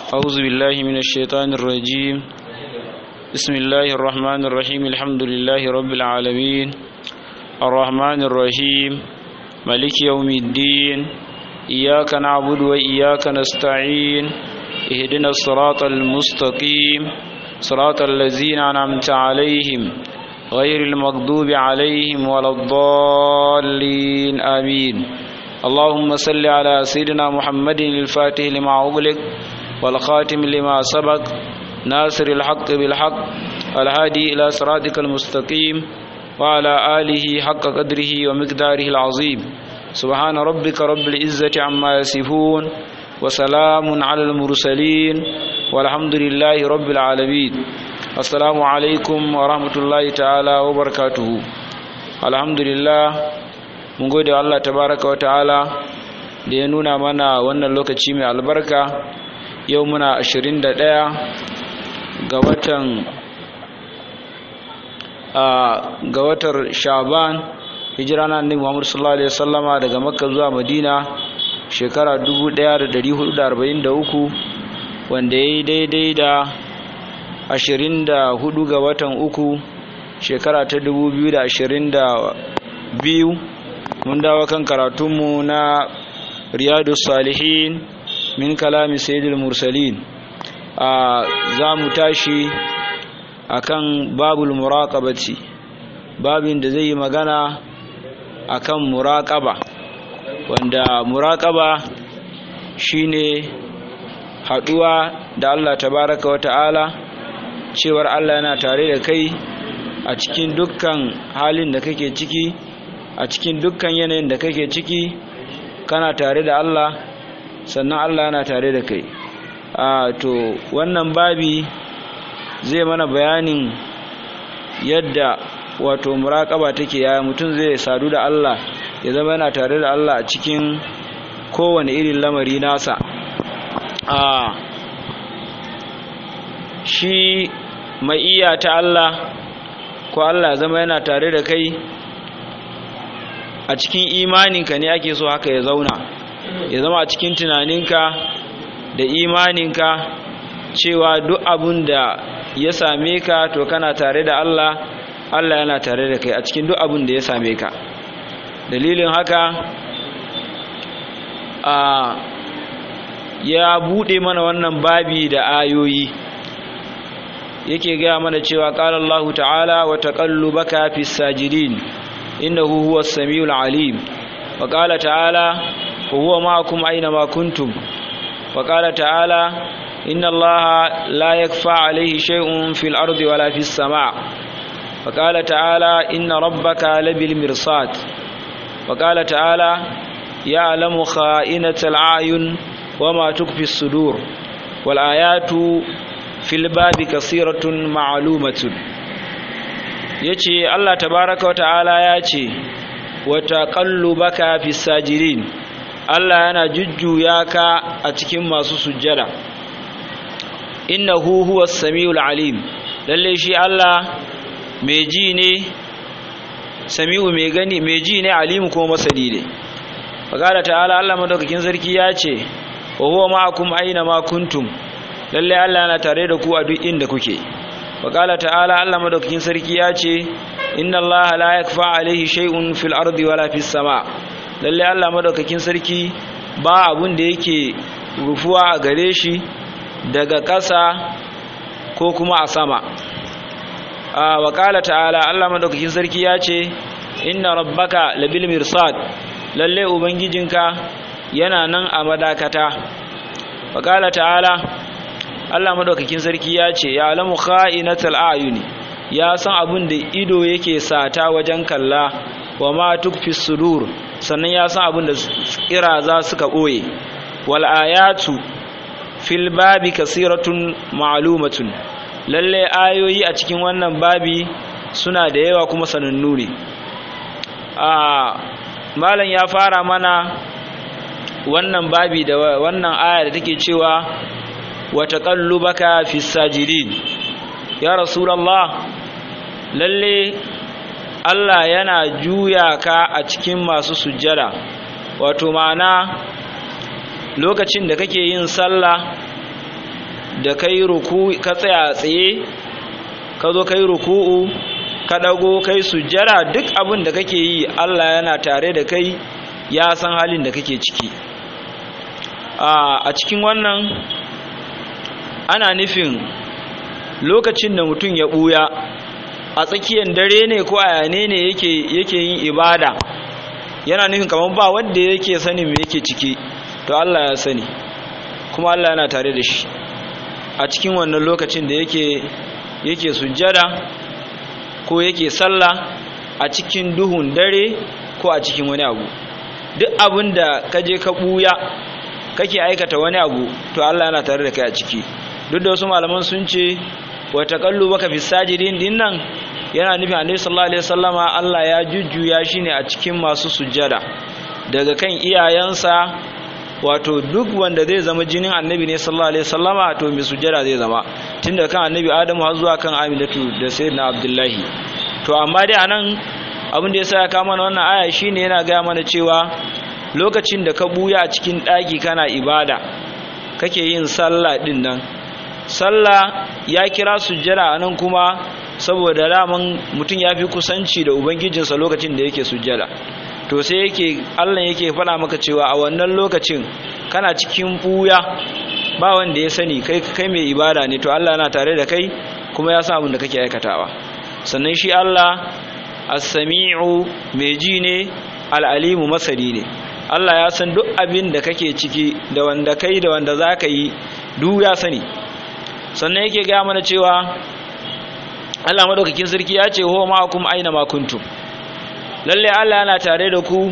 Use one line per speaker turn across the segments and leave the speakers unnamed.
أعوذ بالله من الشيطان الرجيم بسم الله الرحمن الرحيم الحمد لله رب العالمين الرحمن الرحيم ملك يوم الدين إياك نعبد وإياك نستعين اهدنا الصراط المستقيم صراط الذين أنعمت عليهم غير المغضوب عليهم ولا الضالين آمين اللهم صل على سيدنا محمد الفاتح لما أغلق والخاتم لما سبق ناصر الحق بالحق الهادي إلى صراطك المستقيم وعلى آله حق قدره ومقداره العظيم سبحان ربك رب العزة عما يصفون وسلام على المرسلين والحمد لله رب العالمين السلام عليكم ورحمة الله تعالى وبركاته الحمد لله mun gode Allah tabaraka wa ta'ala da ya nuna mana wannan lokaci mai albarka yau muna 21 ga watan ga watar shaban hijira na annabi Muhammad sallallahu alaihi wasallama daga makka zuwa madina shekara 1443 wanda yayi daidai da 24 ga watan uku shekara ta 2022 mun dawo kan karatunmu na riyadu salihin min kalami sayyidul mursalin za mu tashi akan babul muraqabati babin da zai yi magana akan muraqaba wanda muraqaba shine haduwa da Allah tabaraka wata'ala cewar Allah yana tare da kai a cikin dukkan halin da kake ciki a cikin dukkan yanayin da kake ciki kana tare da Allah sannan Allah yana tare da kai a to wannan babi zai mana bayanin yadda wato muraƙaba take yaya mutum zai sadu da Allah ya zama yana tare da Allah a cikin kowane irin lamari nasa a shi mai iya ta Allah ko Allah zama yana tare da kai a cikin imaninka ne ake so haka ya zauna ya zama a cikin tunaninka da imaninka cewa duk abun da ya same ka to kana tare da Allah Allah yana tare da kai a cikin duk abun da ya same ka dalilin haka a ya bude mana wannan babi da ayoyi yake gaya mana cewa qala Allah ta'ala wa taqallubaka fis sajidin إنه هو السميع العليم وقال تعالى وهو معكم أينما كنتم وقال تعالى إن الله لا يكفى عليه شيء في الأرض ولا في السماء وقال تعالى إن ربك لبالمرصاد وقال تعالى يعلم خائنة العين وما تكفي الصدور والآيات في الباب كثيرة معلومة ya ce Allah tabaraka wa ta'ala ya ce wata baka fi sajirin Allah yana jujjuya ka a cikin masu sujjada innahu huwa samiul alim lalle shi Allah mai ji ne sami'u mai gani mai ji ne alimu kuma masani ne faqala ta'ala Allah madaukakin sarki ya ce wa huwa ma'akum aina ma kuntum lalle Allah yana tare da ku a duk inda kuke وقال تعالى الله مدوكين سركي yace inna allaha la yakfa alaihi shay'un fil ardi wala fis sama lalle Allah madaukakin sarki ba abun da yake rufuwa a gare shi daga ƙasa ko kuma a sama a waqala ta'ala Allah madaukakin sarki yace inna rabbaka labil mirsad lalle ubangijinka yana nan a madakata waqala ta'ala Allah madaukakin sarki ya ce ya alamu kha'inatal ayuni ya san abin da ido yake sata wajen kalla wa ma tukfi sudur sannan ya san abin da za suka boye wal ayatu fil babi kasiratun ma'lumatun lalle ayoyi a cikin wannan babi suna da yawa kuma sanannu ne a malam ya fara mana wannan babi da wannan aya da take cewa وتقلبك في الساجدين يا رسول الله lalle Allah yana juya ka a cikin masu sujjada wato ma'ana lokacin da kake yin sallah da kai ruku ka tsaya tsaye ka zo kai ruku'u ka dago kai sujjara duk abin da kake yi Allah yana tare da kai ya san halin da kake ciki a cikin wannan ana nufin lokacin da mutum ya buya a tsakiyar dare ne ko a yane ne yake yake yin ibada yana nufin kamar ba wanda yake sani me yake ciki to Allah ya sani kuma Allah yana tare da shi a cikin wannan lokacin da yake yake sujjada ko yake sallah a cikin duhun dare ko a cikin wani abu duk abin da ka je ka buya kake aikata wani abu to Allah yana tare da kai a ciki duk da wasu malaman sun ce wa taqallubaka fi sajidin dinnan yana nufin annabi sallallahu alaihi wasallama Allah ya jujjuya shi ne a cikin masu sujjada daga kan iyayensa wato duk wanda zai zama jinin annabi ne sallallahu alaihi wasallama to mai sujjada zai zama tunda kan annabi adamu har zuwa kan aminatu da sayyidina abdullahi to amma dai anan abin da yasa ya kama mana wannan aya shine yana gaya mana cewa lokacin da ka buya a cikin daki kana ibada kake yin sallah din nan sallah ya kira sujjada anan kuma saboda daman mutum ya fi kusanci da ubangijinsa lokacin da yake sujjada to sai yake Allah yake faɗa maka cewa a wannan lokacin kana cikin buya ba wanda ya sani kai kai mai ibada ne to Allah yana tare da kai kuma ya san abin da kake aikatawa sannan shi Allah as-sami'u mai ji ne al-alimu masani ne Allah ya san duk abin da kake ciki da wanda kai da wanda zaka yi duk ya sani sannan yake ga mana cewa Allah madaukakin sarki ya ce huwa ma'akum aina ma kuntum lalle Allah yana tare da ku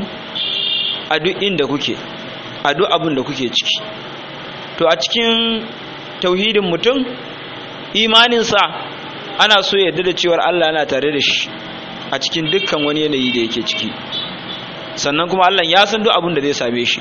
a duk inda kuke a duk abin da kuke ciki to a cikin tauhidin mutum imaninsa ana so yadda da cewar Allah yana tare da shi a cikin dukkan wani yanayi da yake ciki sannan kuma Allah ya san duk abin da zai same shi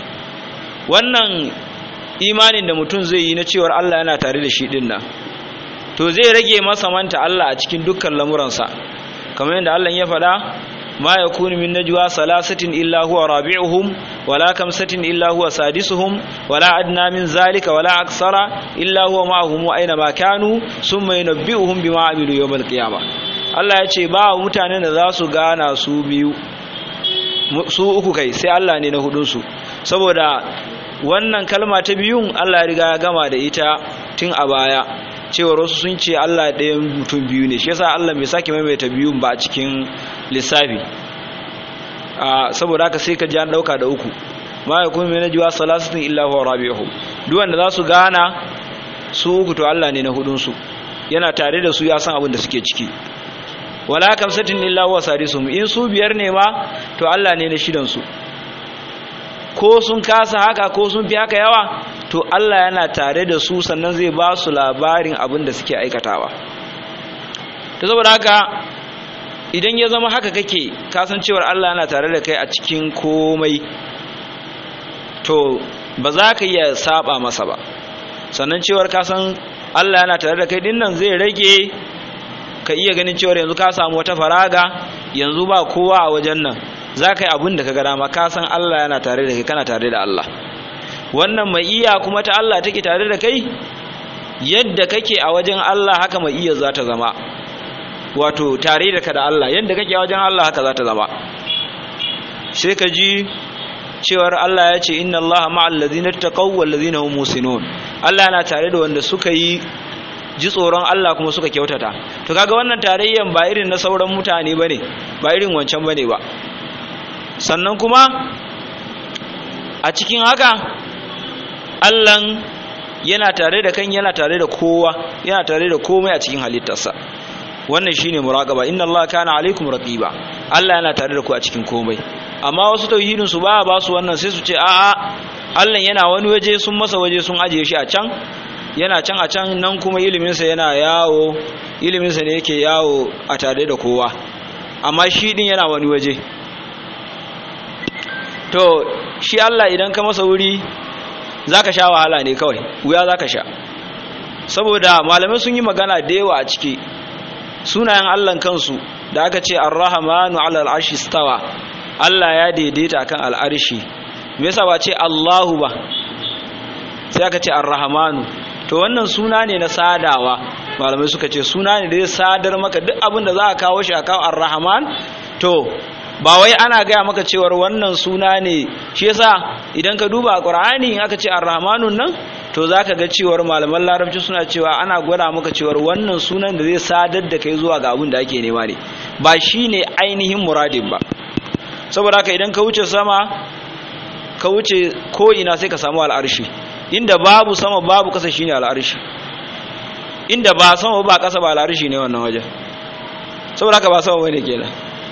wannan imanin da mutum zai yi na cewar Allah yana tare da shi din nan to zai rage masa manta Allah a cikin dukkan lamuransa kamar yadda Allah ya faɗa ma yakunu min najwa salasatin illa huwa rabi'uhum wala kamsatin illa huwa sadisuhum wala adna min zalika wala aksara illa huwa ma'ahum aina ma kanu summa yunabbi'uhum bima amilu yawmal qiyamah Allah ya ce ba mutanen da za su gana su biyu su uku kai sai Allah ne na hudunsu saboda wannan kalma ta biyun Allah ya riga ya gama da ita tun a baya cewar wasu sun ce Allah ɗayan mutum biyu ne shi yasa Allah bai sake maimaita biyun ba a cikin lissafi saboda haka sai ka ji an ɗauka da uku ma ya kuma mai jiwa salasatin illa huwa rabi'uhum duk wanda za su gana su uku to Allah ne na hudunsu yana tare da su ya san abin da suke ciki wala kamsatin illa huwa sadisuhum in su biyar ne ma to Allah ne na shidan su ko sun kasa haka ko sun fi haka yawa to Allah yana tare da su sannan zai ba su labarin abin da suke aikatawa to saboda haka idan ya zama haka kake kasancewar Allah yana tare da kai a cikin komai to ba za ka iya saba masa ba sannan cewar kasan Allah yana tare da kai dinnan zai rage ka iya ganin cewar yanzu ka samu wata faraga yanzu ba kowa a wajen nan za ka yi abin da ka ga dama ka san Allah yana tare da kai kana tare da Allah wannan mai iya kuma ta Allah take tare da kai yadda kake a wajen Allah haka mai iya za ta zama wato tare da ka da Allah yadda kake a wajen Allah haka za ta zama sai ka ji cewar Allah ya ce inna Allah ma'al ladina taqaw wal ladina hum musinun Allah yana tare da wanda suka yi ji tsoron Allah kuma suka kyautata to kaga wannan tarayyan ba irin na sauran mutane bane ba irin wancan bane ba sannan kuma a cikin haka Allahn yana tare da kan yana tare da kowa yana tare da komai a cikin halittarsa wannan shine muraqaba inna Allah kana alaikum raqiba Allah yana tare da ku a cikin komai amma wasu tauhidin su ba ba su wannan sai su ce a'a Allah yana wani waje sun masa waje sun ajiye shi a can yana can a can nan kuma iliminsa yana yawo iliminsa ne yake yawo a tare da kowa amma shi din yana wani waje to shi Allah idan ka masa wuri zaka sha wahala ne kawai wuya zaka sha saboda malamai sun yi magana da yawa a ciki sunayen Allah kansu da aka ce ar-rahmanu 'ala al-arshi stawa Allah ya daidaita kan al-arshi me yasa ba ce Allahu ba sai aka ce ar-rahmanu to wannan suna ne na sadawa malamai suka ce suna ne da zai sadar maka duk abin da za a kawo shi a kawo ar-rahman to ba wai ana gaya maka cewar wannan suna ne shi yasa idan ka duba a qur'ani in aka ce ar-rahmanun nan to zaka ga cewar malaman larabci suna cewa ana gwada maka cewar wannan sunan da zai sadar da kai zuwa ga abin da ake nema ne ba shine ainihin muradin ba saboda haka idan ka wuce sama ka wuce ko ina sai ka samu al'arshi inda babu sama babu kasa shine al'arshi inda ba sama ba kasa ba al'arshi ne wannan wajen saboda haka ba sama bane kenan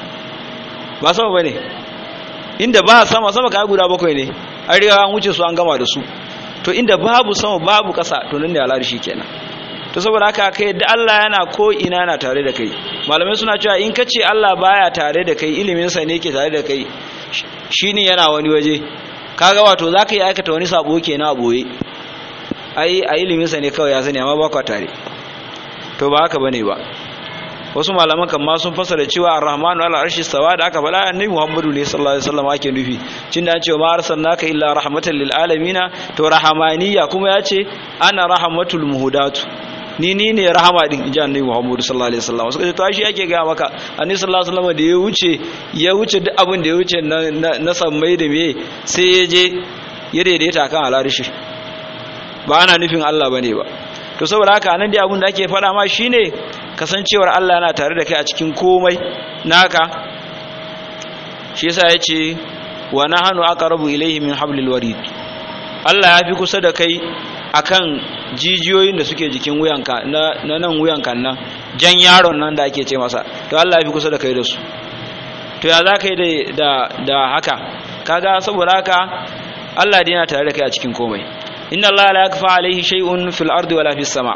ba sama bane inda ba sama sama kai guda bakwai ne an riga an wuce su an gama da su to inda babu sama babu kasa to nan ne al'arshi kenan to saboda haka kai da Allah yana ko ina yana tare da kai malamai suna cewa in kace Allah baya tare da kai ilimin sa ne yake tare da kai shine yana wani waje kaga wato zaka yi aikata wani sabo kenan a boye ai a ilimin sa ne kawai ya sani amma ba kwa tare to ba haka bane ba wasu malaman kan ma sun fasara cewa ar-rahmanu ala arshi stawa da aka faɗa annabi muhammadu ne sallallahu alaihi wasallam ake nufi cin da an ce ma arsalnaka illa rahmatan lil alamin to rahamaniya kuma ya ce ana rahmatul muhudatu ni ni ne rahama din inji annabi muhammadu sallallahu alaihi wasallam suka ce to shi ake ga maka annabi sallallahu alaihi wasallam da ya wuce ya wuce duk abin da ya wuce na na sammai da me sai ya je ya daidaita kan alarishi ba ana nufin Allah bane ba to saboda haka nan dai abin da ake faɗa ma shine kasancewar Allah yana tare da kai a cikin komai naka shi yasa yace wa nahnu aqrabu ilayhi min hablil warid Allah ya fi kusa da kai akan jijiyoyin da suke jikin wuyanka na nan wuyanka nan jan yaron nan da ake ce masa to Allah ya fi kusa da kai da su to ya za ka yi da da haka kaga saboda haka Allah dai yana tare da kai a cikin komai inna Allah la yakfa alaihi shay'un fil ardi wala fis sama'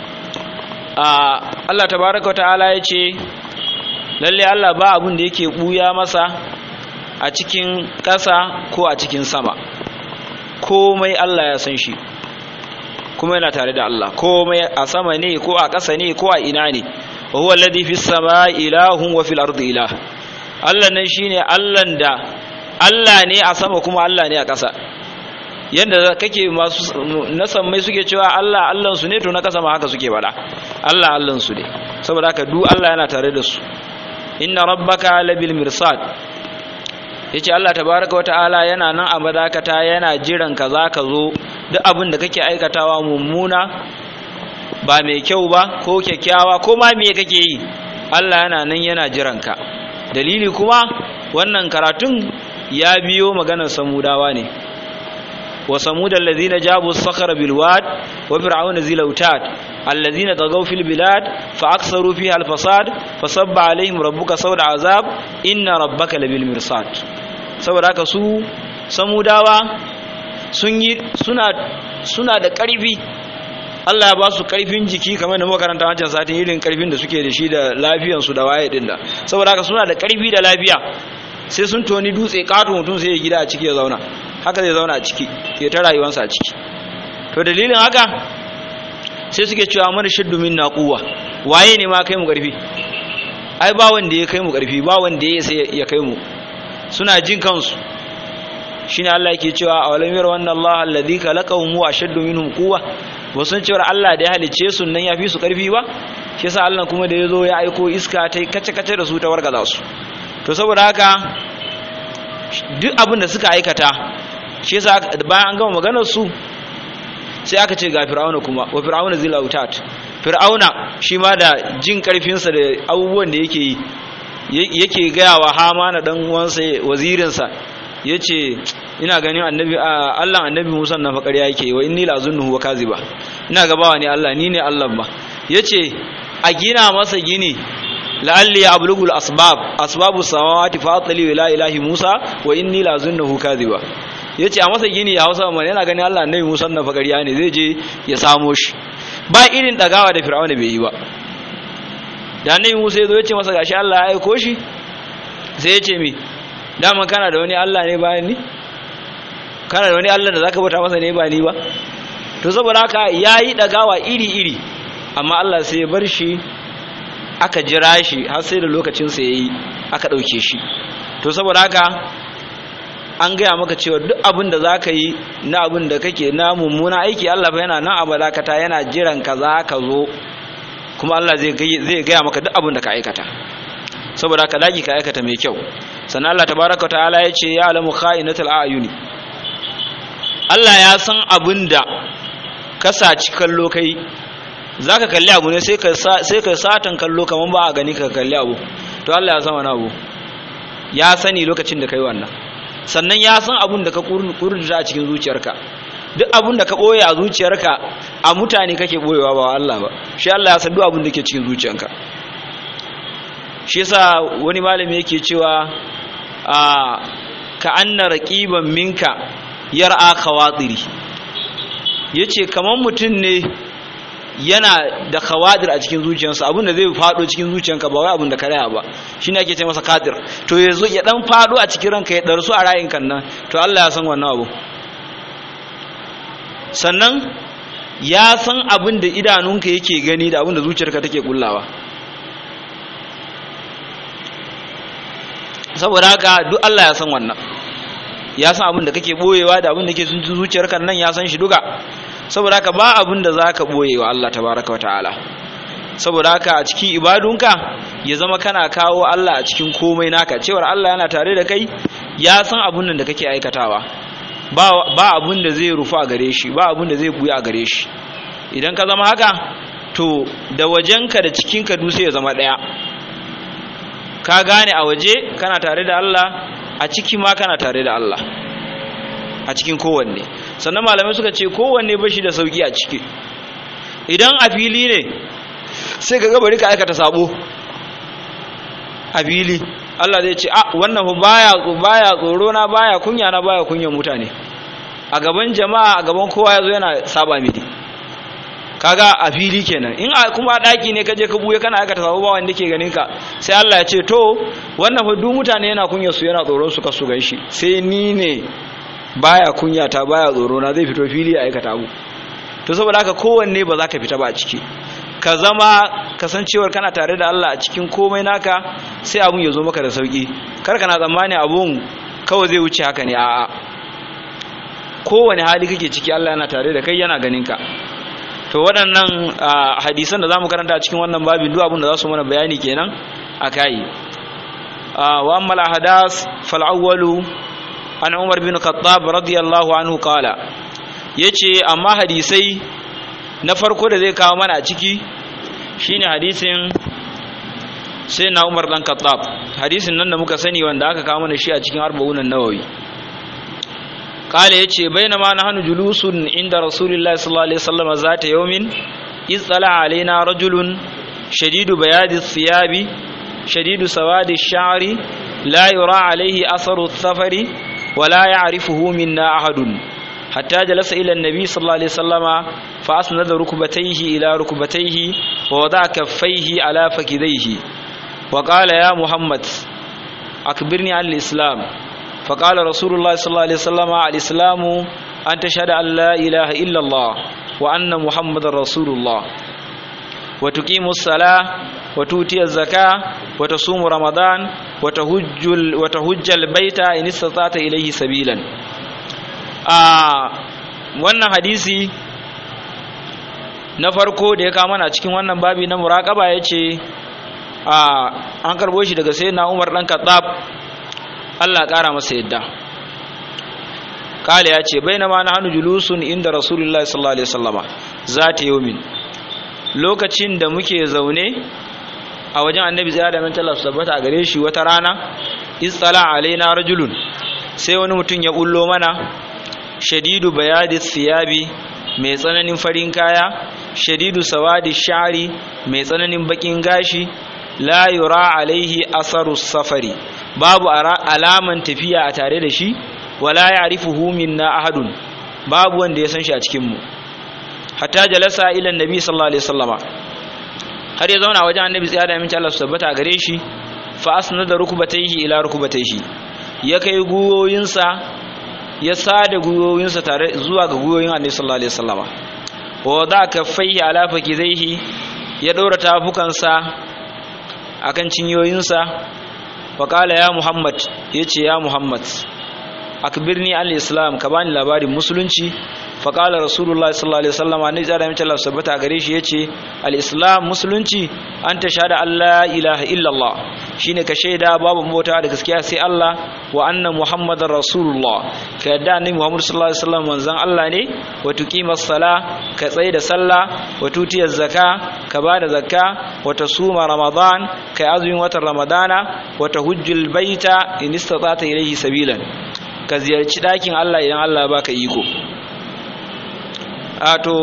Allah tabaraka wa ta'ala ya ce lalle Allah ba abin da yake buya masa a cikin ƙasa ko a cikin sama komai Allah ya san shi kuma yana tare da Allah komai a sama ne ko a ƙasa ne ko a ina ne wa huwa alladhi fis samai ilahun wa fil ardi ilah Allah nan shine Allah da Allah ne a sama kuma Allah ne a ƙasa yadda kake masu na sammai suke cewa Allah Allahn su ne to na kasa ma haka suke bada Allah Allahn su ne saboda haka duk Allah yana tare da su inna rabbaka labil mirsad yace Allah tabaaraka wataala yana nan a madakata yana jiran ka za ka zo duk abin da kake aikatawa mummuna ba mai kyau ba ko kyakkyawa ko ma me kake yi Allah yana nan yana jiran ka dalili kuma wannan karatun ya biyo maganar samudawa ne وثمود الذين جابوا الصخر بالواد وفرعون ذي الاوتاد الذين طغوا في البلاد فاكثروا فيها الفساد فصب عليهم ربك صوت عذاب ان ربك لبالمرصاد saboda haka su samudawa sun yi suna suna da ƙarfi Allah ya ba su ƙarfin jiki kamar da makaranta wancan satin irin ƙarfin da suke da shi da lafiyansu da waye din da saboda haka suna da ƙarfi da lafiya sai sun toni dutse kato mutum sai ya gida a ciki ya zauna haka zai zauna a ciki ya ta rayuwarsa a ciki to dalilin haka sai suke cewa mana shaddu min naquwa waye ne ma kai mu karfi ai ba wanda ya kai mu karfi ba wanda ya sai ya kai mu suna jin kansu shine Allah yake cewa awalam yara wannan Allah alladhi khalaqahum wa ashaddu minhum quwwa wasun cewa Allah da ya halice su nan yafi su karfi ba shi yasa Allah kuma da yazo ya aiko iska ta kace kace da su ta wargaza su to saboda haka duk abin da suka aikata shi yasa bayan an gama maganar su sai aka ce ga fir'auna kuma wa fir'auna zil autat fir'auna shi ma da jin karfin sa da abubuwan da yake yi yake gaya wa hamana dan uwansa wazirin sa yace ina ganin annabi Allah annabi Musa na fakari yake wa inni la zunnuhu wa kaziba ina gabawa ne Allah ni ne Allah ba yace a gina masa gini la'alli ablugul asbab asbabu samawati fa atli ila ilahi Musa wa inni la zunnuhu kadhiba yace a masa gini ya Hausa man yana gani Allah annabi Musa na fakariya ne zai je ya samo shi ba irin dagawa da Fir'auna bai yi ba da annabi Musa ya zo yace masa gashi Allah ya aiko shi sai yace mi dama kana da wani Allah ne bayan ni kana da wani Allah da zaka bauta masa ne ba ni ba to saboda haka yayi dagawa iri iri amma Allah sai ya bar shi aka jira shi har sai da lokacinsa ya yi aka ɗauke shi to saboda haka an gaya maka cewa duk abin da za ka yi na abin da kake na mummuna aiki Allah fa yana nan a balakata yana jiran ka za ka zo kuma Allah zai gaya maka duk abin da ka aikata saboda ka dagi ka aikata mai kyau sannan Allah tabaraka ta'ala ya ce ya alamu kha'inatul a'yuni Allah ya san abin da ka saci kallo kai zaka kalli abu ne sai ka sai ka satan kallo kaman ba a gani ka kalli abu to Allah ya san wani abu ya sani lokacin da kai wannan sannan ya san abin da ka kurduta a cikin zuciyarka duk abin da ka ɓoye a zuciyarka a mutane kake ɓoyewa ba Allah ba shi Allah ya san duk abin da ke cikin zuciyarka shi yasa wani malami yake cewa a ka anna raqiban minka yar'a khawatiri yace kaman mutum ne yana da khawadir a cikin zuciyarsa abin da zai fado cikin zuciyarka ba wai abin da ka raya ba shine ake ce masa kadir to yazo ya dan fado a cikin ranka ya darsu a rayin kan nan to Allah ya san wannan abu sannan ya san abin da idanunka yake gani da abin da zuciyarka take kullawa saboda haka duk Allah ya san wannan ya san abin da kake boyewa da abin da ke sun zuciyarka nan ya san shi duka saboda haka ba abin da za ka boyewa Allah tabaraka wa ta'ala saboda haka a cikin ibadunka ya zama kana kawo Allah a cikin komai naka cewar Allah yana tare da kai ya san abin da kake aikatawa ba abin da zai rufa a gare shi ba abin da zai buya a gare shi idan ka zama haka to da wajenka da cikinka duk sai ya zama ɗaya ka gane a waje kana tare da Allah a ciki ma kana tare da Allah a cikin kowanne sannan malamai suka ce kowanne bashi da sauki a ciki idan a fili ne sai ka gabari ka aikata sabo a fili Allah zai ce ah wannan baya baya tsoro na baya kunya na baya kunyan mutane a gaban jama'a a gaban kowa yazo yana saba mini kaga a fili kenan in kuma a daki ne kaje ka buye kana aikata sabo ba wanda ke ganin ka sai Allah ya ce to wannan fa duk mutane yana kunya su yana tsoron su kasu ganshi sai ni ne baya kunya ta baya tsoro na zai fito fili a aikata abu to saboda haka kowanne ba za ka fita ba a ciki ka zama kasancewar kana tare da Allah a cikin komai naka sai abun ya zo maka da sauki kar kana tsammani abun kawai zai wuce haka ne a'a kowane hali kake ciki Allah yana tare da kai yana ganin ka to waɗannan hadisan da zamu karanta a cikin wannan babin duk abin da za su mana bayani kenan akai wa amma al-ahdas fal awwalu an Umar bin Khattab radiyallahu anhu qala yace amma hadisai na farko da zai kawo mana a ciki shine hadisin sai na Umar dan Khattab hadisin nan da muka sani wanda aka kawo mana shi a cikin arba'un an-nawawi kale yace bainama nahnu julusun inda rasulullahi sallallahu alaihi wasallam zata yawmin iz tala alaina rajulun shadidu bayadi thiyabi shadidu sawadi ash-sha'ri la yura alaihi atharu ath-thafari ولا يعرفه منا أحد حتى جلس إلى النبي صلى الله عليه وسلم فأسند ركبتيه إلى ركبتيه ووضع كفيه على فكذيه وقال يا محمد أكبرني عن الإسلام فقال رسول الله صلى الله عليه وسلم الإسلام أن تشهد أن لا إله إلا الله وأن محمد رسول الله وتقيم الصلاة وتؤتي الزكاة وتصوم رمضان وتهج وتهج البيت إن استطعت إليه سبيلا آه wannan hadisi na farko da ya kama na cikin wannan babi na muraƙaba ya ce an karbo shi daga sai na umar ɗan katsab allah ƙara masa yadda kala ya ce bai na ma na hannu julusun inda rasulullah sallallahu alaihi wasallama za ta yi lokacin da muke zaune a wajen annabi zai da mintala su tabbata a gare shi wata rana istala alaina rajulun sai wani mutum ya bullo mana shadidu bayadi siyabi mai tsananin farin kaya shadidu sawadi shari mai tsananin bakin gashi la yura alaihi asaru safari babu alaman tafiya a tare da shi wala ya'rifuhu minna ahadun babu wanda ya san shi a cikin mu hatta jalasa ila annabi sallallahu alaihi wasallama har ya zauna wajen annabi tsaya da aminci Allah su tabbata a gare shi fa asnada rukbatayhi ila rukbatayhi ya kai guyoyinsa ya sada guyoyinsa tare zuwa ga guyoyin annabi sallallahu alaihi wasallama wa da kaffaihi ala fakizaihi ya daura tafukansa akan cinyoyinsa wa qala ya muhammad yace ya muhammad akbirni al-islam ka bani labarin musulunci fa qala rasulullah sallallahu alaihi wasallam annabi da mace Allah sabbata gare shi yace al-islam musulunci anta shahada alla ilaha illa Allah shine ka shaida babu mota da gaskiya sai Allah wa anna muhammadar rasulullah ka yadda annabi muhammad sallallahu alaihi wasallam manzon Allah ne wa tuqimas sala ka tsaye da sallah wa tutiyaz zaka ka bada zakka wa tasuma ramadan kai azumin watan ramadana wa tahujjul baita in istata'ta ilayhi sabilan ka ziyarci dakin Allah idan Allah baka iko a to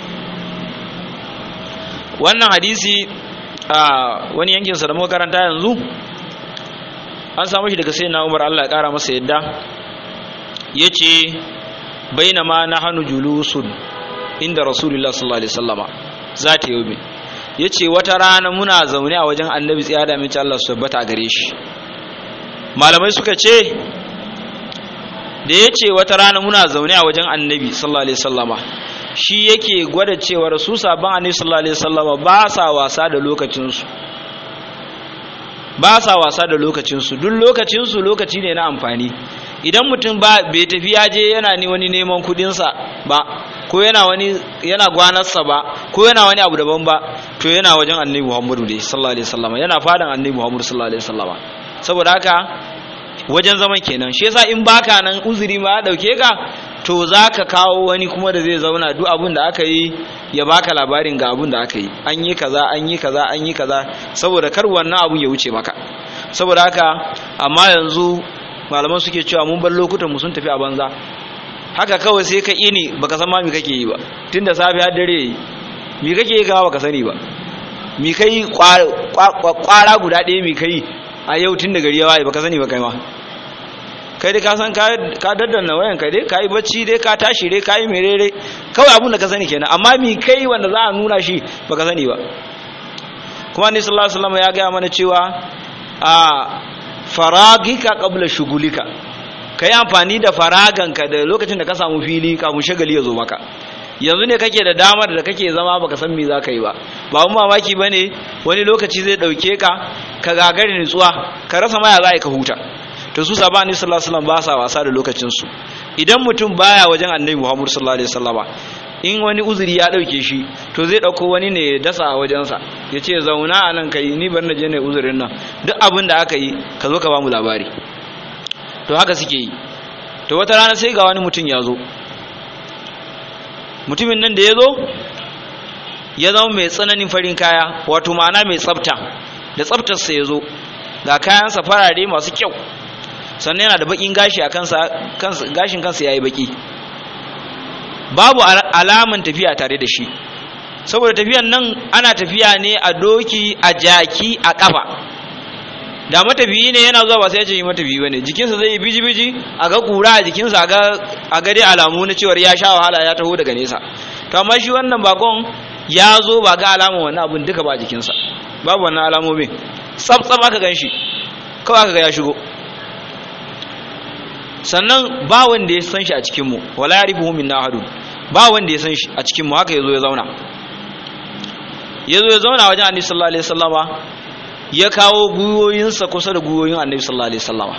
wannan hadisi a wani yankin sa da muka karanta yanzu an samu shi daga sayyidina Umar Allah ya kara masa yadda yace bainama nahnu julusun inda rasulullah sallallahu alaihi wasallama zata yobe yace wata rana muna zaune a wajen annabi tsiya da mace Allah su tabbata gare shi malamai suka ce da yace wata rana muna zaune a wajen annabi sallallahu alaihi wasallama shi yake gwada cewar su sabon annabi sallallahu alaihi wasallama ba sa wasa da lokacinsu ba sa wasa da lokacinsu duk lokacinsu lokaci ne na amfani idan mutum ba bai tafi ya je yana ni wani neman kudinsa ba ko yana wani yana gwanarsa ba ko yana wani abu daban ba to yana wajen annabi muhammadu ne sallallahu alaihi wasallama yana fadan annabi muhammadu sallallahu alaihi wasallama saboda haka wajen zaman kenan shi yasa in baka nan uzuri ma ya dauke ka to zaka kawo wani kuma da zai zauna duk abin da aka yi ya baka labarin ga abin da aka yi an yi kaza an yi kaza an yi kaza saboda kar wannan abun ya wuce maka saboda haka amma yanzu malaman suke cewa mun bar lokutan mu sun tafi a banza haka kawai sai ka ini baka san ma me kake yi ba tunda safi har dare yi me kake yi gawa baka sani ba me kai kwara guda ɗaya me kai a yau tun da gari ya waye baka sani ba kai ma kai dai ka san ka daddana wayan kai dai ka yi bacci dai ka tashi dai ka yi merere kawai abun da ka sani kenan amma mi kai wanda za a nuna shi baka sani ba kuma ni sallallahu alaihi wasallam ya gaya mana cewa a faragika qabla shugulika kai amfani da faraganka da lokacin da ka samu fili kafin shagali ya zo maka yanzu ne kake da damar da kake zama baka san me za ka yi ba ba mu mamaki bane wani lokaci zai dauke ka ka gagare nutsuwa ka rasa maya za ka huta to su sabani sallallahu alaihi wasallam ba sa wasa da lokacin su idan mutum baya wajen annabi Muhammad sallallahu alaihi wasallama in wani uzuri ya dauke shi to zai dauko wani ne ya dasa a wajensa ya ce zauna a nan kai ni bar na je ne uzurin nan duk abin da aka yi ka zo ka ba mu labari to haka suke yi to wata rana sai ga wani mutum ya zo mutumin nan da ya zo ya zama mai tsananin farin kaya wato ma'ana mai tsafta da tsaftarsa ya zo ga kayansa farare masu kyau sannan yana da bakin gashi a kansa gashin kansa ya yi baki babu alaman tafiya tare da shi saboda tafiyan nan ana tafiya ne a doki a jaki a kafa da matafiyi ne yana zuwa ba sai ya ce yi matafiyi bane jikinsa zai yi biji-biji a ga kura a jikinsa a ga dai alamu na cewar ya sha wahala ya taho daga nesa to amma shi wannan bakon ya zo ba ga alamun wannan abun duka ba jikinsa babu wannan alamomin tsaf-tsaf aka gan shi kawai aka ga ya shigo sannan ba wanda ya san shi a cikinmu wala ya rifuhu min ahadun ba wanda ya san shi a cikinmu haka ya zo ya zauna ya zo ya zauna wajen annabi sallallahu alaihi wasallama ya kawo gwiwoyinsa kusa da gwiwoyin annabi sallallahu alaihi wasallama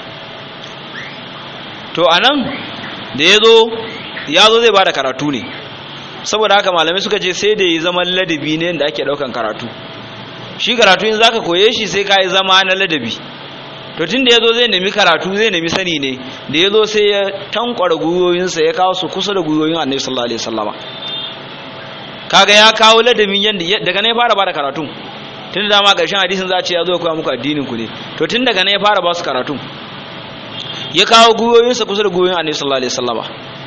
to anan da ya zo ya zo zai bada karatu ne saboda haka malamai suka ce sai da ya zama ladabi ne da ake daukan karatu shi karatu in zaka koye shi sai ka yi zama na ladabi to tun da ya zo zai nemi karatu zai nemi sani ne da ya zo sai ya tankwara gwiwoyinsa ya kawo su kusa da gwiwoyin annabi sallallahu alaihi wasallama kaga ya kawo ladabin yanda daga ne fara bada karatu tun da dama ƙarshen hadisin za a ce ya zo koya muku addinin ku ne to tun daga ne fara ba su karatu ya kawo gwiwoyinsa kusa da gwiwoyin annabi sallallahu alaihi wasallama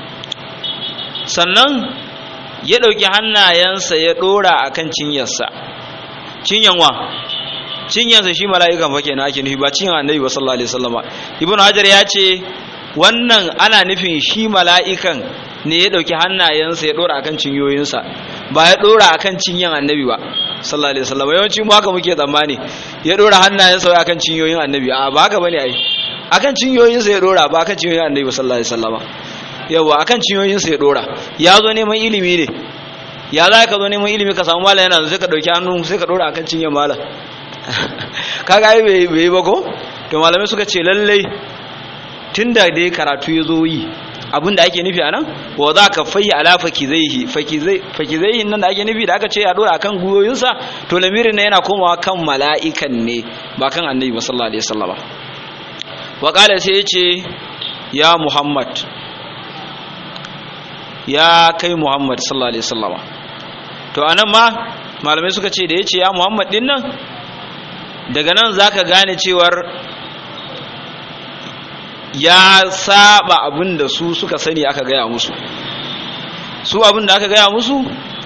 sannan ya ɗauki hannayensa ya ɗora akan cinyarsa cinyanwa cinyansa shi mala'ikan fa kenan ake nufi ba cinyan annabi sallallahu alaihi wasallama ibnu hajar ya ce wannan ana nufin shi mala'ikan ne ya dauki hannayensa ya dora akan cinyoyinsa ba ya dora akan cinyan annabi ba sallallahu alaihi wasallama yawanci mu haka muke tsammani ya dora hannayensa wai akan cinyoyin annabi a ba haka bane ai akan cinyoyinsa ya dora ba akan cinyoyin annabi sallallahu alaihi wasallama yawa akan cinyoyinsa ya dora ya zo neman ilimi ne ya za ka zo neman ilimi ka samu malam yana sai ka dauki hannu sai ka dora akan cinyan malam kaga ai bai bai ba ko to malamai suka ce lallai tunda dai karatu ya zo yi abin da ake nufi anan wa za ka fayi ala fakizaihi fakizaihi nan da ake nufi da aka ce ya dora akan guyoyinsa to lamirin ne yana komawa kan mala'ikan ne ba kan annabi sallallahu alaihi wasallam wa qala sai ya ce ya muhammad ya kai muhammad sallallahu alaihi wasallam to anan ma malamai suka ce da ya ce ya muhammad din nan daga nan zaka gane cewar ya saba abin da su suka sani aka gaya musu su abin da aka gaya musu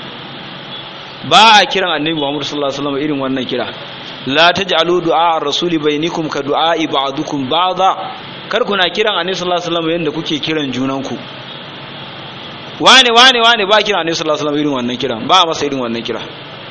ba a kiran annabi Muhammad sallallahu alaihi wasallam irin wannan kira la taj'alu du'a ar-rasuli bainakum ka du'a'i ba'dukum ba'dha kar kuna kiran annabi sallallahu alaihi wasallam yanda kuke kiran junanku wane wane wane ba kiran annabi sallallahu alaihi wasallam irin wannan kiran ba masa irin wannan kira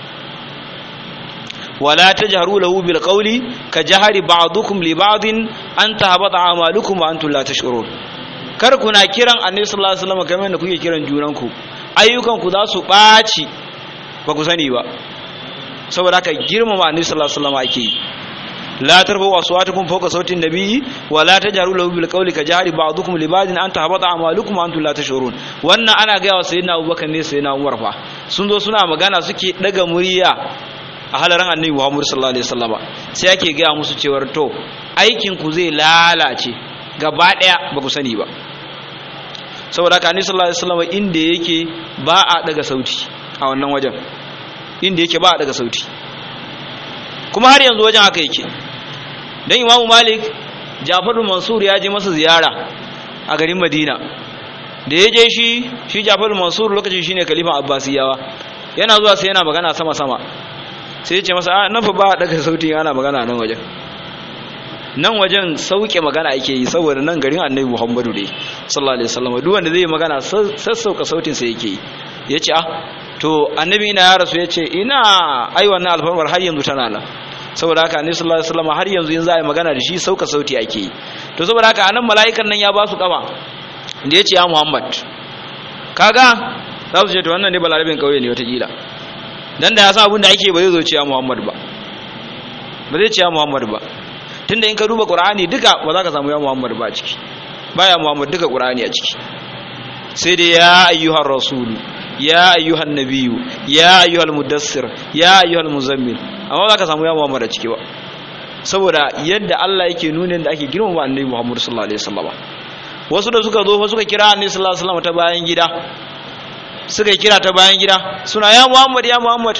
ولا تجهروا له بالقول كجهر بعضكم لبعض أن تهبط أعمالكم وأنتم لا تشعرون kar kuna kiran annabi sallallahu alaihi wasallam kamar da kuke kiran junanku ayyukan ku za su ɓaci ba ku sani ba saboda haka girmama annabi sallallahu alaihi wasallam ake yi la tarfu aswatukum fawqa sautin nabiyyi wa la tajharu lahu bil qawli ka jahri ba'dukum li ba'din an tahbata a'malukum wa antum la tash'urun wannan ana ga wa sayyidina Abubakar ne sayyidina Umar fa sun zo suna magana suke daga murya a halaran annabi Muhammad sallallahu alaihi wasallama sai yake gaya musu cewar to aikin ku zai lalace gaba daya ba ku sani ba saboda haka annabi sallallahu alaihi wasallama inda yake ba a daga sauti a wannan wajen inda yake ba a daga sauti kuma har yanzu wajen haka yake dan Imam Malik Ja'far Mansur ya je masa ziyara a garin Madina da ya je shi shi Ja'far Mansur lokacin shine khalifa Abbasiyawa yana zuwa sai yana magana sama sama sai ce masa a nan fa ba daga sauti ana magana nan wajen nan wajen sauke magana ake yi saboda nan garin annabi muhammadu ne sallallahu alaihi wasallam duk wanda zai magana sassauka sautin sa yake yi yace ah to annabi ina ya rasu yace ina ai wannan alfarmar har yanzu tana nan saboda haka annabi sallallahu alaihi wasallam har yanzu in za a yi magana da shi sauka sauti ake yi to saboda haka anan mala'ikan nan ya ba su kaba da yace ya muhammad kaga za su ce to wannan ne balarabin kauye ne wata kila dan da ya san abin da ake ba zai zo ciya Muhammad ba ba zai ciya Muhammad ba tunda in ka duba Qur'ani duka ba za ka samu ya Muhammad ba a ciki baya Muhammad duka Qur'ani a ciki sai dai ya ayyuhar rasul ya ayyuhan nabiyyu ya ayyuhal mudassir ya ayyuhal muzammil amma ba za ka samu ya Muhammad a ciki ba saboda yadda Allah yake nuna da ake girmama annabi Muhammad sallallahu alaihi wasallam wasu da suka zo fa suka kira annabi sallallahu alaihi wasallam ta bayan gida suka yi kira ta bayan gida suna ya muhammad ya muhammad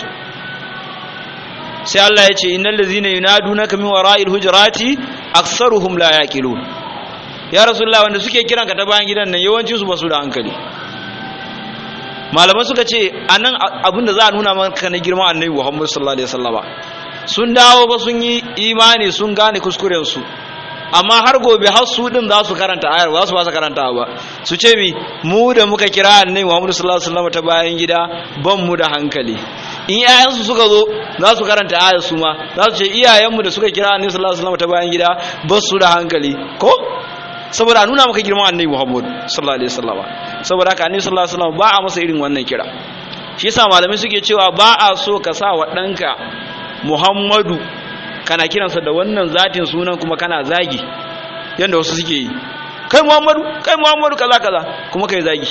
sai Allah ya ce innal ladzina yunadunaka min wara'il hujurati aktsaruhum la yaqilun ya rasulullah wanda suke kiran ka ta bayan gidan nan yawancin su basu da hankali malaman suka ce anan abinda za a nuna maka na girman annabi muhammad sallallahu alaihi wasallama sun dawo ba sun yi imani sun gane kuskuren su amma har gobe har su din za su karanta ayar ba su ba su karanta ba su ce mi mu da muka kira annabi Muhammad sallallahu alaihi wasallam ta bayan gida ban mu da hankali in iyayensu suka zo za su karanta ayar su ma za su ce iyayenmu da suka kira annabi sallallahu alaihi wasallam ta bayan gida ba su da hankali ko saboda a nuna maka girman annabi Muhammad sallallahu alaihi wasallam saboda haka annabi sallallahu alaihi wasallam ba a masa irin wannan kira shi yasa malamai suke cewa ba a so ka sa wa ɗanka Muhammadu kana kiransa da wannan zatin sunan kuma kana zagi yadda wasu suke yi kai muhammadu kai muhammadu kaza kaza kuma kai zagi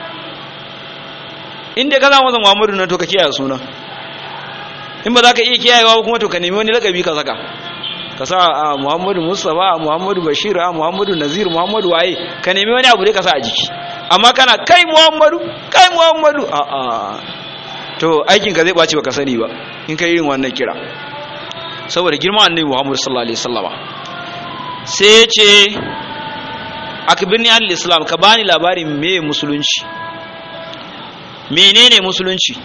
inda ka masa muhammadu nan to ka kiyaye sunan in ba za ka iya kiyayewa ba kuma to ka nemi wani lakabi ka saka ka sa a muhammadu mustapha a muhammadu bashir a muhammadu nazir muhammadu waye ka nemi wani abu dai ka sa a jiki amma kana kai muhammadu kai muhammadu a a to aikin ka zai ɓaci baka sani ba in ka irin wannan kira saboda girman annabi Muhammad sallallahu alaihi wasallama sai ya ce akbirni an islam ka bani labarin me musulunci menene musulunci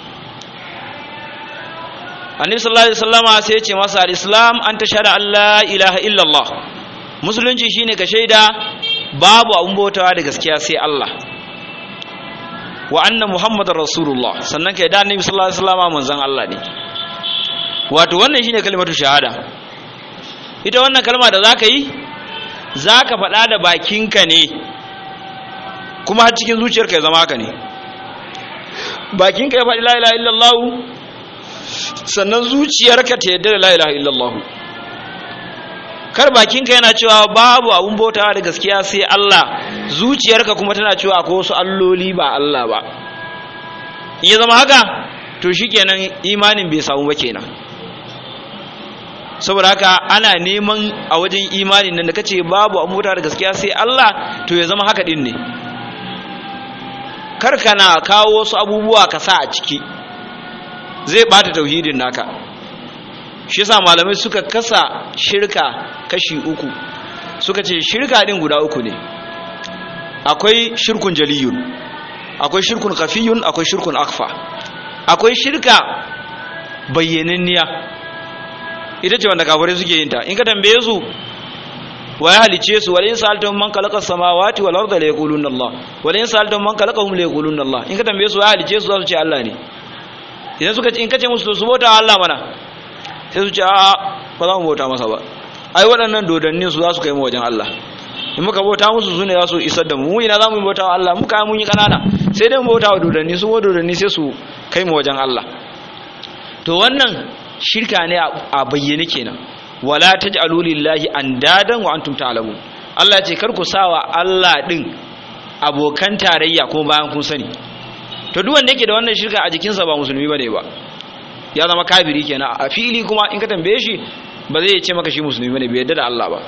annabi sallallahu alaihi wasallama sai ya ce masa al-islam an tashhadu an la ilaha illallah musulunci shine ka shaida babu abun bautawa da gaskiya sai Allah wa anna muhammadar rasulullah sannan ka da annabi sallallahu alaihi wasallama manzon Allah ne wato wannan shine kalmatu shahada ita wannan kalma da zaka yi zaka faɗa da bakinka ne kuma har cikin zuciyarka ya zama haka ne bakinka ya faɗi la ilaha illallah sannan zuciyarka ta yadda da la ilaha illallah kar bakinka yana cewa babu abun bautawa da gaskiya sai Allah zuciyarka kuma tana cewa akwai wasu alloli ba Allah ba in ya zama haka to shikenan imanin bai samu ba kenan saboda haka ana neman a wajen imanin nan da kace babu abun bautawa da gaskiya sai Allah to ya zama haka din ne kar kana kawo wasu abubuwa ka sa a ciki zai bata tauhidin naka shi yasa malamai suka kasa shirka kashi uku suka ce shirka din guda uku ne akwai shirkun jaliyun akwai shirkun kafiyun akwai shirkun akfa akwai shirka bayyananniya ita ce wanda kafirai suke yin ta in ka tambaye su wa ya halice su walayin sa'altahum man khalaqa samawati wal arda la yaquluna Allah walayin sa'altahum man khalaqahum la yaquluna Allah in ka tambaye su wa ya halice su za su ce Allah ne idan suka in kace musu to su bauta Allah mana sai su ce a ba za mu bauta masa ba ai waɗannan dodannin su za su kai mu wajen Allah in muka bauta musu su ne za su isar da mu mu ina za mu bauta wa Allah muka mun yi kanana sai dai mu bauta wa dodanni su wa dodanni sai su kai mu wajen Allah to wannan shirka ne a bayyane kenan wala taj'alu lillahi andadan wa antum ta'lamun Allah ce kar ku sawa Allah din abokan tarayya kuma bayan kun sani to duk wanda yake da wannan shirka a jikinsa ba musulmi bane ba ya zama kafiri kenan a fili kuma in ka tambaye shi ba zai ce maka shi musulmi bane bai yarda da Allah ba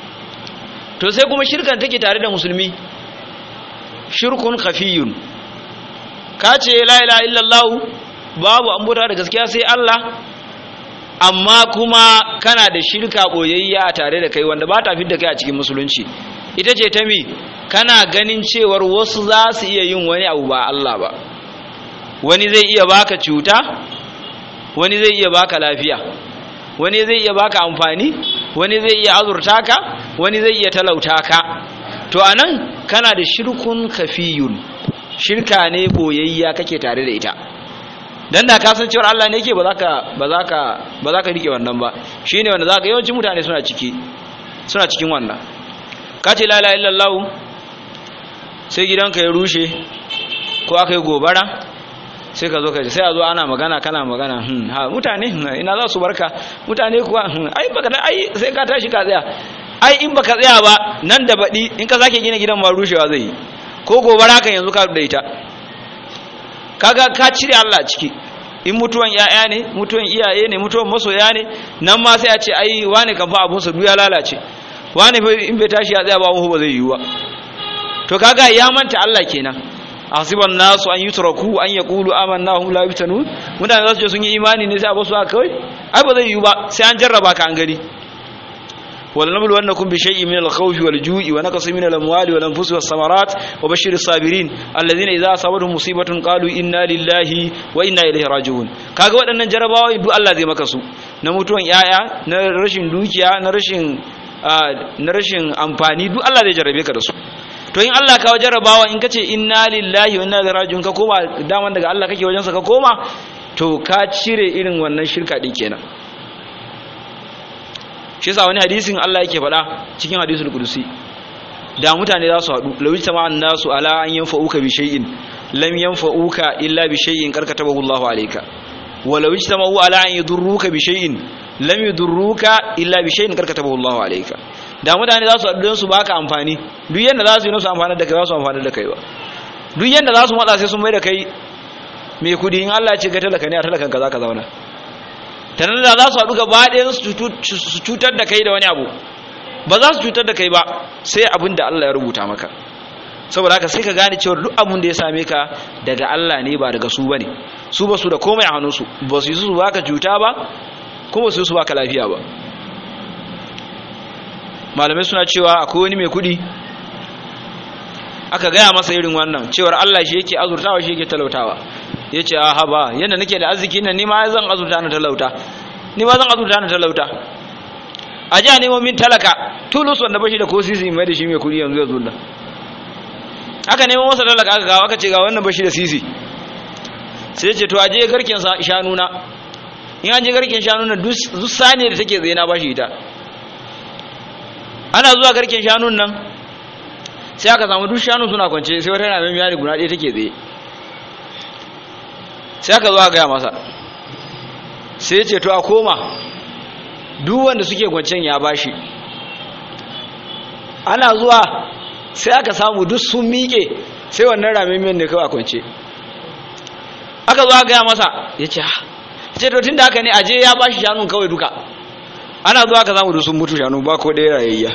to sai kuma shirkan take tare da musulmi shirkun khafiyun ka ce la ilaha illallah babu an bauta da gaskiya sai Allah amma kuma kana da shirka boyayya tare da kai wanda ba ta fidda kai a cikin musulunci ita ce ta mi kana ganin cewar wasu za su iya yin wani abu ba Allah ba wani zai iya baka cuta wani zai iya baka lafiya wani zai iya baka amfani wani zai iya azurta ka wani zai iya talauta ka to anan kana da shirkun kafiyun shirka ne boyayya kake tare da ita dan da ka san cewa Allah ne yake ba za ka ba za ka ba za ka rike wannan ba shine wanda za ka yawancin mutane suna ciki suna cikin wannan ka ce la ilaha illallah sai gidanka ya rushe ko aka yi gobara sai ka zo ka sai a zo ana magana kana magana hmm ha mutane ina za su barka mutane kuwa ai baka ai sai ka tashi ka tsaya ai in baka tsaya ba nan da baɗi in ka sake gina gidan ma rushewa zai yi ko gobara kan yanzu ka da ita kaga ka cire Allah ciki in mutuwan yaya ne mutuwan iyaye ne mutuwan masoya ne nan ma sai a ce ai wane kan fa abun sa duk ya lalace wane in bai tashi ya tsaya ba mu ba zai yiwu ba to kaga ya manta Allah kenan asiban nasu an yutraku an yaqulu amanna hum la yuftanun mutane za su ce sun yi imani ne sai a basu kawai ai ba zai yiwu ba sai an jarraba ka an gani ولنبلونكم بشيء من الخوف والجوع ونقص من الأموال والأنفس والثمرات وبشر الصابرين الذين إذا أصابتهم مصيبة قالوا إنا لله وإنا إليه راجعون kaga waɗannan jarabawa duk Allah zai maka su na mutuwan yaya na rashin dukiya na rashin na rashin amfani duk Allah zai jarabe ka da su to in Allah kawo jarabawa in kace inna lillahi wa inna ilaihi raji'un ka koma daman daga Allah kake wajen sa ka koma to ka cire irin wannan shirka din kenan shi yasa wani hadisin Allah yake faɗa cikin hadisul qudusi da mutane za su haɗu law ijtama an-nasu ala an yanfa'uka bi shay'in lam yanfa'uka illa bi shay'in karkatabahu Allahu alayka wa law ijtama'u ala an yadurruka bi shay'in lam yadurruka illa bi shay'in karkatabahu Allahu alayka da mutane za su haɗu don su baka amfani duk yanda za su yi su amfani da kai za su amfani da kai ba duk yanda za su matsa sai sun mai da kai mai kudi in Allah ya ce ga talaka ne a talakan ka za ka zauna tanan da za su haɗu gaba ɗaya su cutar da kai da wani abu ba za su cutar da kai ba sai abin da Allah ya rubuta maka saboda haka sai ka gane cewa duk abin da ya same ka daga Allah ne ba daga su bane su ba su da komai a hannunsu ba su yi su baka cuta ba kuma su yi su baka lafiya ba malamai suna cewa akwai wani mai kuɗi aka gaya masa irin wannan cewar Allah shi yake azurtawa shi yake talautawa ya ce aha ba yadda nake da arziki nan ni ma zan azurta na talauta ni ma zan azurta na talauta a ji a nemo min talaka tulus wanda bashi da ko sisi mai da shi mai kudi yanzu ya zulla aka nemo masa talaka aka kawo aka ce ga wannan bashi da sisi sai ce to a je garken shanu na in an je garken shanu na duk sani da take tsaye na bashi ita ana zuwa garken shanun nan sai aka samu duk shanu suna kwance sai wata yana mai miyari guda ɗaya take tsaye sai aka zo a gaya masa sai ce to a koma duk wanda suke kwancen ya bashi ana zuwa sai aka samu duk sun miƙe sai wannan ramimiyar ne kawai a kwance aka zo gaya masa ya ce ha ce to tun da haka ne aje ya ba shi shanun kawai duka ana zuwa aka samu duk sun mutu shanu ba ko ɗaya rayayya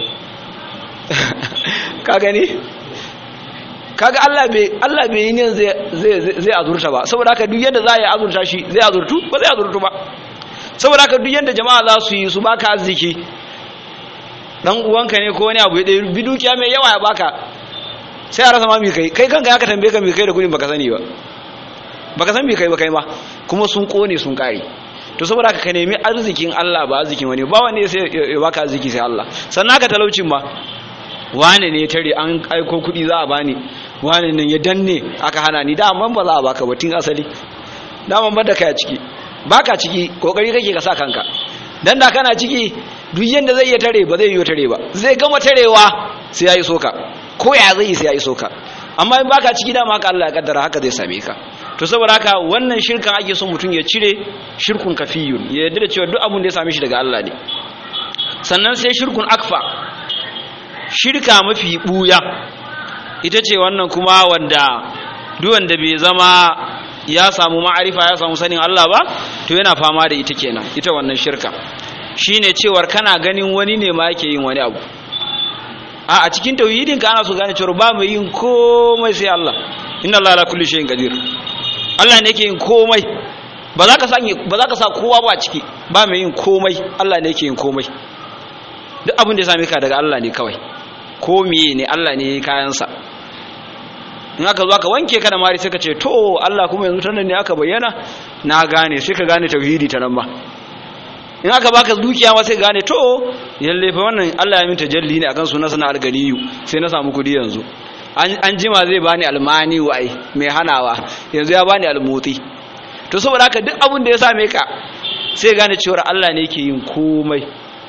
ka gani kaga Allah bai Allah bai yi ne zai zai zai azurta ba saboda haka duk yadda za a yi azurta shi zai azurtu ba zai azurtu ba saboda haka duk yadda jama'a za su yi su baka arziki dan uwanka ne ko wani abu ya bi dukiya mai yawa ya baka sai a rasa ma mi kai kai kanka ya ka tambaye ka mi kai da kudin baka sani ba baka san mi kai ba kai ma kuma sun kone sun kare to saboda haka ka nemi arzikin Allah ba arzikin wani ba wani sai ya baka arziki sai Allah sannan ka talaucin ma wane ne ya tare an aiko kudi za a bani wane nan ya danne aka hana ni da amma ba za a baka ba tun asali da ban da kai a ciki baka ciki kokari kake ka sa kanka dan da kana ciki duk yanda zai iya tare ba zai yi tare ba zai gama tarewa sai yayi soka ko ya zai sai yayi soka amma in baka ciki dama haka Allah ya kaddara haka zai same ka to saboda haka wannan shirkan ake son mutum ya cire shirkun kafiyun ya yarda da cewa duk abun da ya same shi daga Allah ne sannan sai shirkun akfa shirka mafi buya ita ce wannan kuma wanda duk wanda bai zama ya samu ma'arifa ya samu sanin Allah ba to yana fama da ita kenan ita wannan shirka shine cewar kana ganin wani ne ma yake yin wani abu a a cikin tauhidin ka ana so gane cewa ba mai yin komai sai Allah inna Allah ala kulli shay'in qadir Allah ne yake yin komai ba za ka sanya ba za ka sa kowa ba ciki ba mai yin komai Allah ne yake yin komai duk abin da ya same ka daga Allah ne kawai ko miye ne Allah ne yayi kayan sa in aka zo aka wanke ka da mari sai ka ce to Allah kuma yanzu tanan ne aka bayyana na gane sai ka gane tauhidi ta nan ba in aka baka dukiya ma sai gane to yalle fa wannan Allah ya min tajalli ne akan sunan sana alganiyu sai na samu kudi yanzu an jima zai bani almani wai mai hanawa yanzu ya bani almoti to saboda haka duk abin da ya same ka sai gane cewa Allah ne yake yin komai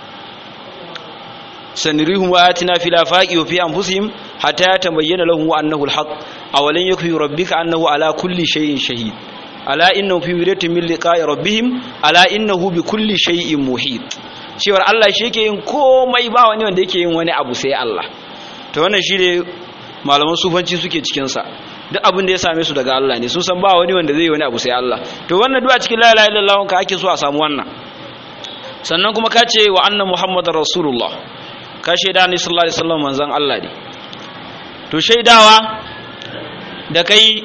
sanirihum ayatina fil afaqi wa fi anfusihim hatta yatabayyana lahum annahu alhaq awalan yakfi rabbika annahu ala kulli shay'in shahid ala innahu fi wiratin min liqa'i rabbihim ala innahu bi kulli shay'in muhit cewar Allah shi yake yin komai ba wani wanda yake yin wani abu sai Allah to wannan shi ne malaman sufanci suke cikin sa duk abin da ya same su daga Allah ne sun san ba wani wanda zai yi wani abu sai Allah to wannan duk a cikin la ilaha illallah ka ake so a samu wannan sannan kuma ka ce wa anna muhammadar rasulullah ka shaida ni sallallahu alaihi wasallam manzon Allah ne to shaidawa da kai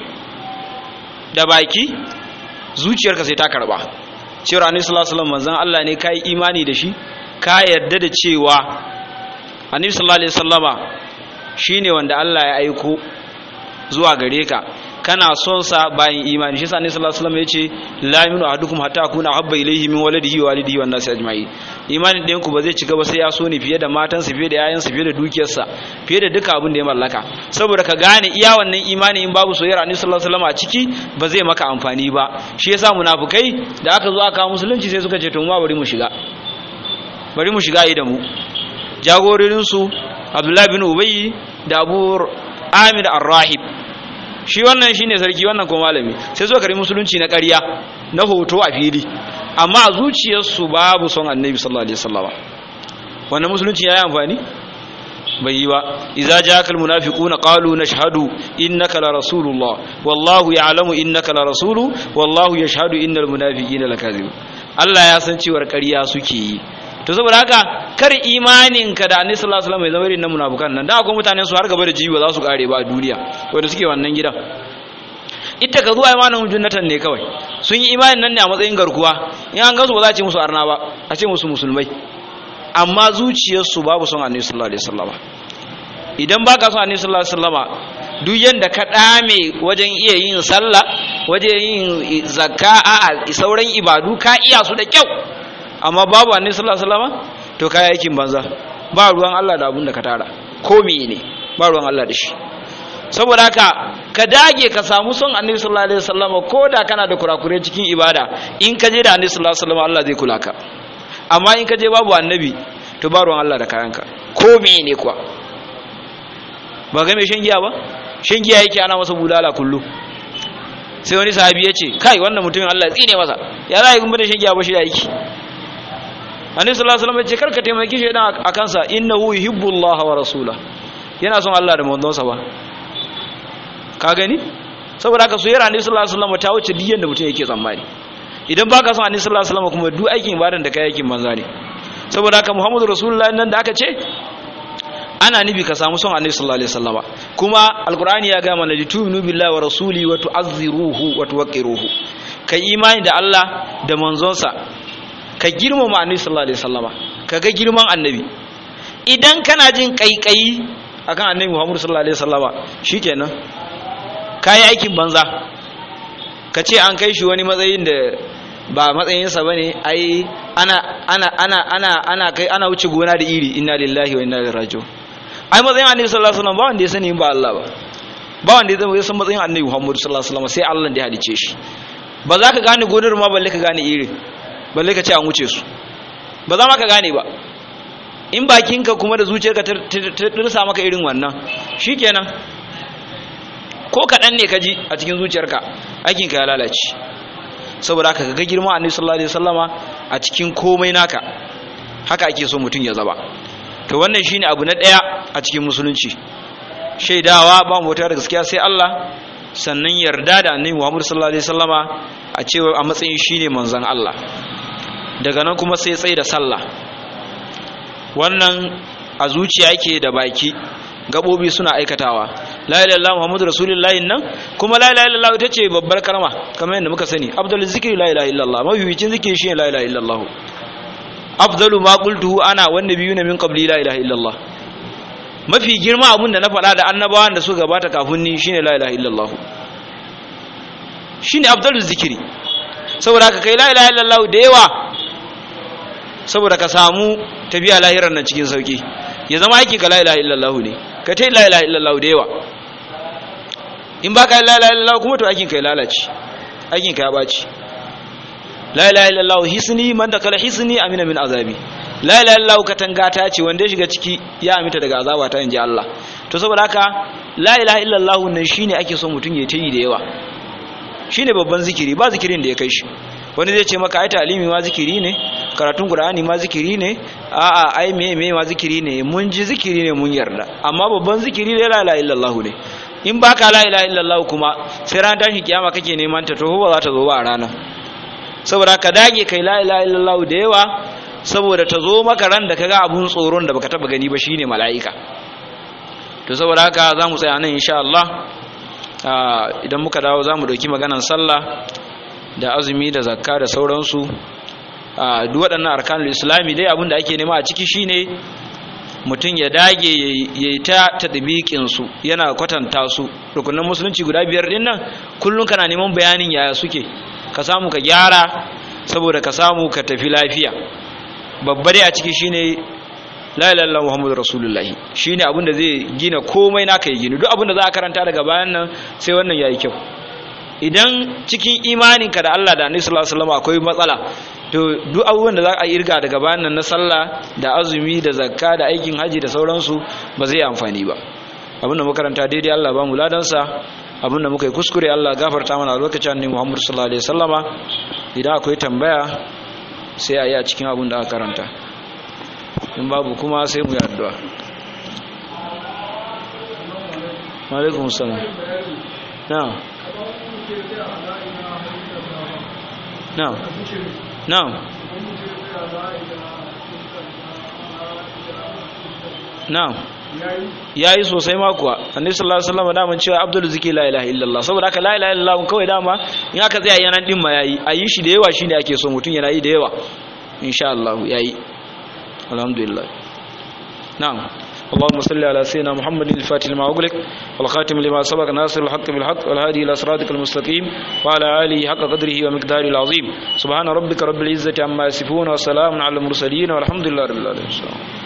da baki zuciyarka sai ta karba cewa annabi sallallahu alaihi wasallam manzon Allah ne kai imani da shi ka yarda da cewa annabi sallallahu alaihi wasallama shine wanda Allah ya aiko zuwa gare ka kana son sa bayan imani shi sani sallallahu alaihi wasallam yace la yaminu ahadukum hatta akuna habba ilayhi min walidihi wa walidihi wan nasi ajma'in imanin ɗayan ku ba zai cika ba sai ya so ni fiye da matansa fiye da yayansa fiye da dukiyarsa fiye da duka abin da ya mallaka saboda ka gane iya wannan imani in babu soyayyar annabi sallallahu alaihi wasallam a ciki ba zai maka amfani ba shi yasa munafikai da aka zo aka musulunci sai suka ce to ma bari mu shiga bari mu shiga yi da mu jagororin su Abdullahi bin Ubayy da Abu Amir Ar-Rahib shi wannan shine sarki wannan ko malami sai suka kari musulunci na ƙarya na hoto a fili amma a zuciyarsu babu son annabi sallallahu alaihi wasallam wannan musulunci yayi amfani bai yi ba idza jaakal munafiquna qalu nashhadu innaka la rasulullah wallahu ya'lamu innaka la rasulu wallahu yashhadu innal munafiqina lakazibun Allah ya san cewar ƙarya suke yi to saboda haka kar imanin ka da annabi sallallahu alaihi wasallam ya zama irin na munafikan nan da akwai mutanen su har gaba da jibi ba za su kare ba a duniya wanda suke wannan gidan ita ka zuwa imanin junnatan ne kawai sun yi imanin nan ne a matsayin garkuwa in an gansu ba za a ce musu arna ba a ce musu musulmai amma zuciyarsu babu son annabi sallallahu alaihi wasallam idan baka son annabi sallallahu alaihi wasallam duk yanda ka dame wajen iya yin sallah wajen yin zakka a sauran ibadu ka iya su da kyau amma babu annabi sallallahu alaihi wasallam to kai aikin banza ba ruwan Allah da abun da ka tara ko ne ba ruwan Allah da shi saboda haka ka dage ka samu son annabi sallallahu alaihi wasallam ko da kana da kurakure cikin ibada in ka je da annabi sallallahu alaihi wasallam Allah zai kula ka amma in ka je babu annabi to ba ruwan Allah da kayanka ko ne kuwa ba ga mai shan giya ba shan giya yake ana masa bulala kullu sai wani sahabi ya ce kai wannan mutumin Allah ya tsine masa ya za a yi gumbar shan giya ba shi da yake annabi sallallahu alaihi wasallam ya ce karka taimaki shaydan a kansa innahu yuhibbullah wa rasula yana son Allah da manzonsa ba ka gani saboda haka soyayyar annabi sallallahu alaihi wasallam ta wuce diyan da mutum yake tsammani idan baka son annabi sallallahu alaihi wasallam kuma duk aikin ibadan da kai aikin banza ne saboda haka muhammadu rasulullahi nan da aka ce ana nufi ka samu son annabi sallallahu alaihi wasallama kuma alqur'ani ya ga mana litu'minu billahi wa rasuli wa tu'azziruhu wa tuwaqqiruhu kai imani da Allah da manzonsa ka girmama annabi sallallahu alaihi wasallama ka ga girman annabi idan kana jin kaikayi akan annabi Muhammad sallallahu alaihi wasallama shikenan kai aikin banza ka ce an kai shi wani matsayin da ba matsayinsa bane ai ana ana ana ana ana kai ana wuce gona da iri inna lillahi wa inna ilaihi raji'un ai matsayin annabi sallallahu alaihi wasallam ba wanda ya sani ba Allah ba ba wanda ya san matsayin annabi Muhammad sallallahu alaihi wasallam sai Allah da ya halice shi ba za ka gane gonar ma balle ka gane irin balle ka ce an wuce su ba za ma ka gane ba in bakinka kuma da zuciyarka ta dirsa maka irin wannan shikenan ko kaɗan ne ka ji a cikin zuciyarka aikinka ya lalace saboda haka ga girma annabi sallallahu alaihi wasallama a cikin komai naka haka ake so mutum ya zaba to wannan shine abu na daya a cikin musulunci shaidawa ba mu wata da gaskiya sai Allah sannan yarda da annabi Muhammad sallallahu alaihi wasallama a cewa a matsayin shine manzon Allah daga nan kuma sai tsaye da sallah wannan a zuciya yake da baki gabobi suna aikatawa la ilaha illallah muhammadu rasulullahi nan kuma la ilaha illallah ita ce babbar kalma kamar yadda muka sani afdalul zikri la ilaha illallah mabiyicin zikiri shine la ilaha illallah afdalu ma qultuhu ana wan nabiyuna min qabli la ilaha illallah mafi girma abun da na faɗa da annabawan da suka gabata kafin ni shine la ilaha illallah shine afdalul zikri saboda haka kai la ilaha illallah da yawa saboda ka samu tafiya lahirar nan cikin sauki ya zama aikin ka la ilaha illallah ne ka ta la ilaha illallah da yawa in baka la ilaha illallah kuma to aikin ka ya lalace aikin ka ya baci la ilaha illallah hisni man da kala hisni amina min azabi la ilaha illallah katanga ta ce wanda ya shiga ciki ya amita daga azaba ta inji Allah to saboda haka la ilaha illallah nan shine ake so mutun ya tayi da yawa shine babban zikiri ba zikirin da ya kai shi wani zai ce maka ai talimi ma zikiri ne karatun qur'ani ma zikiri ne a'a ai me me ma zikiri ne mun ji zikiri ne mun yarda amma babban zikiri ne la ilaha illallah ne in baka la ilaha illallah kuma sai ran tashi kiyama kake neman ta to ba za ta zo ba a ranar saboda ka dage kai la ilaha illallah da yawa saboda ta zo maka ran da kaga abun tsoron da baka taba gani ba shine mala'ika to saboda haka zamu tsaya nan insha Allah idan muka dawo zamu dauki maganan sallah da azumi da zakka da sauransu a duk waɗannan arkanul islami dai abin da ake nema a ciki shine mutum ya dage ya yi ta tadbiqin su yana kwatanta su rukunin musulunci guda biyar din nan kullun kana neman bayanin yaya suke ka samu ka gyara saboda ka samu ka tafi lafiya babba dai a ciki shine la ilaha illallah muhammadur rasulullah shine abin da zai gina komai naka ya gina duk abin da za a karanta daga bayan nan sai wannan yayi kyau idan cikin imaninka da Allah da Annabi sallallahu alaihi wasallam akwai matsala to duk abubuwan da za a irga daga bayan nan na sallah da azumi da zakka da aikin haji da sauransu ba zai amfani ba abin da makaranta daidai Allah ba mu ladansa abin da muka yi kuskure Allah gafarta mana a lokacin Annabi Muhammad sallallahu alaihi wasallama idan akwai tambaya sai a yi a cikin abin da aka karanta in babu kuma sai mu yi addu'a wa alaikum salam na'am na'am na'am na'am yayi sosai ma kuwa annabi sallallahu alaihi wasallam da mun cewa abdul zikri la ilaha illallah saboda haka la ilaha illallah kawai dama in aka tsaya yana din ma yayi ayi shi da yawa shine ake so mutun yana yi da yawa insha Allah yayi alhamdulillah na'am اللهم صل على سيدنا محمد الفاتح لما أغلق والخاتم لما سبق ناصر الحق بالحق والهادي إلى صراطك المستقيم وعلى آله حق قدره ومقداره العظيم سبحان ربك رب العزة عما يصفون وسلام على المرسلين والحمد لله رب العالمين